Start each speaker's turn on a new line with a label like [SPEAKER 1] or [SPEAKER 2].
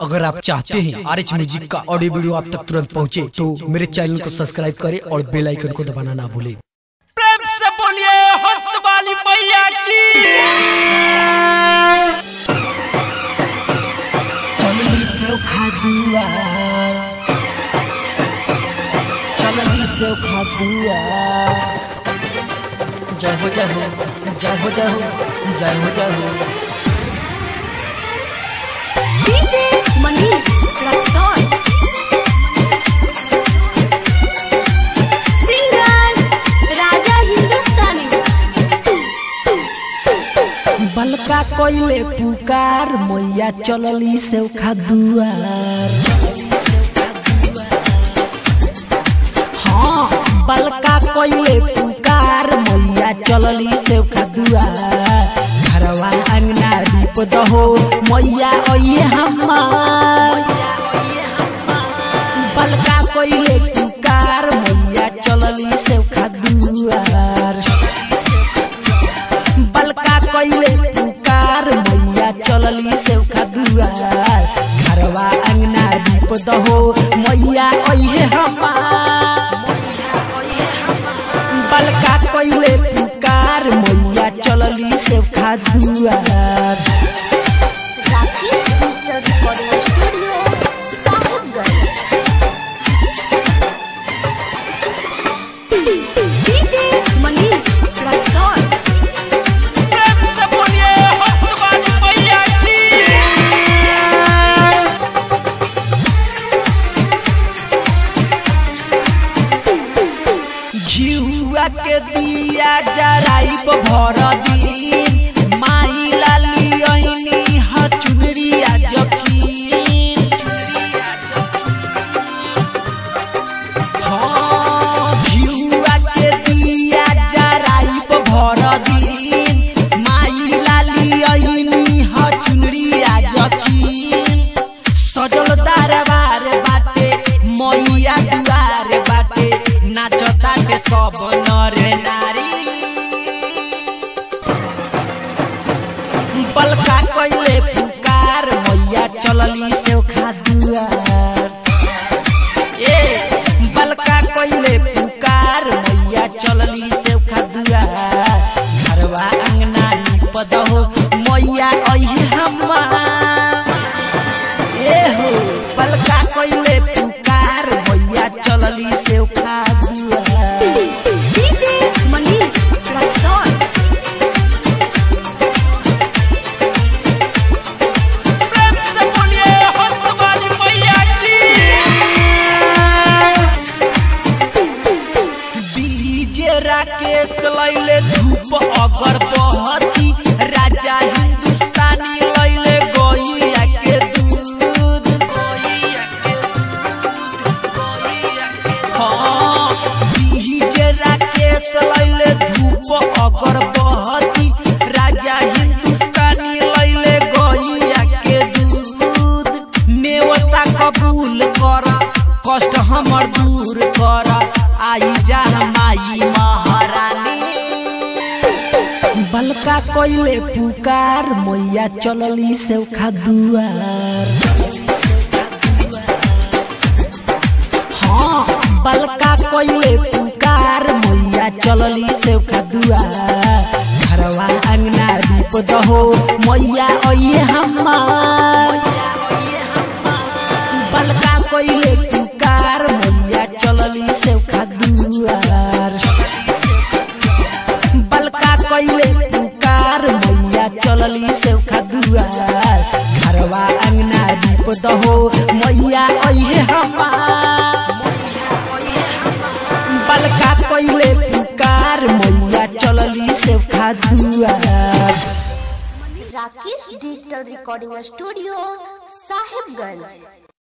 [SPEAKER 1] अगर आप चाहते हैं आर एच म्यूजिक का ऑडियो वीडियो आप तक तुरंत पहुंचे तो मेरे चैनल को सब्सक्राइब करें और बेल आइकन को दबाना ना भूलें
[SPEAKER 2] प्रेम से बोलिए हंस वाली मैया की
[SPEAKER 3] चलनी से खादुआ चलनी से खादुआ जय हो जय हो जय हो जय हो जय हो जय हो
[SPEAKER 4] DJ Manish Raxon. Singer Raja Hindustani.
[SPEAKER 3] बलका कोइले पुकार मैया चलली से खादुआर हाँ बलका कोइले पुकार मैया चलली से खादुआर घरवा अंगना दीप दहो मैया ओये हमार बलका कोइले पुकार मैया चलली से खादुआर बलका कइले पुकार मैया चलली से दुआर घरवा अंगना दीप दहो मैया अइहे हमार बलका कइले पुकार मैया चलली से दुआर
[SPEAKER 4] Rakesh Digital Recording Studio, Sahibganj. DJ Manish Raxon.
[SPEAKER 2] प्रेम से बोलिए हंस वाली मैया की
[SPEAKER 3] घिउआ के दिया जराइब भर दिन माई लाली ऐनी ह चुनरिया जकीन हाँ, घिउआ के दिया जराइब भर दिन माई लाली ऐनी ह चुनरिया जकीन सजल दरबार बाटे मैया दुआर बाटे नाचताटे सब नर नारी बलका कइले पुकार मैया चलली से दुआर ए बलका कइले पुकार मैया चलली से दुआर घरवा अंगना नीप दहो मैया अइहे हमार ए हो पलका कइले पुकार भैया चलली से खाजुआ
[SPEAKER 4] DJ Manish Raxon.
[SPEAKER 2] प्रेम से बोलिए हंस वाली मैया की
[SPEAKER 3] डीजे राकेश लैले धूप अगर बहती राजा हिंदुस्तानी लैले गैया के दूध हाँ डीजे राकेश लैले धूप अगर बहती राजा हिंदुस्तानी लैले गैया के दूध नेवता कबूल कर कष्ट हमर दूर कर आई जा माई महारानी बलका कइले पुकार मैया चलली से दुआर हाँ बलका कइले पुकार मैया चलली से दुआर घरवा अंगना दीप दहो मैया अइहे हमार बलका कइले पुकार मैया चलली से दुआर बलका कइले पुकार मैया चलली से दुआर घरवा अंगना दीप दहो मैया अइहे हमार बलका कइले पुकार मैया चलली से दुआर
[SPEAKER 4] Rakesh Digital Recording Studio, Sahibganj.